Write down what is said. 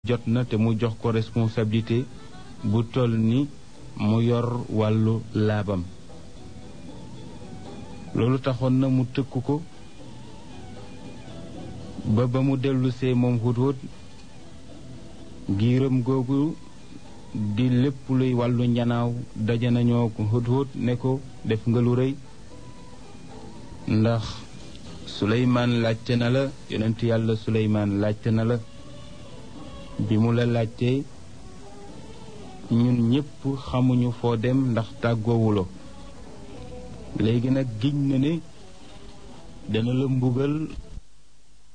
jot na te mu jox ko responsabilité bu toll ni mu yor wàllu laabam loolu taxoon na mu tëkk ko ba ba mu dellusee moom Hudhud giiram googu di lépp luy wàllu njanaaw daje nañoo ko Hudhud ne ko def nga lu rëy ndax Suleymaan laajte na la yonent yàlla Suleymaan laajte na la bi mu la laajtee ñun ñépp xamuñu foo dem ndax tàggoowuloo léegi nag giñ na ne dana la mbugal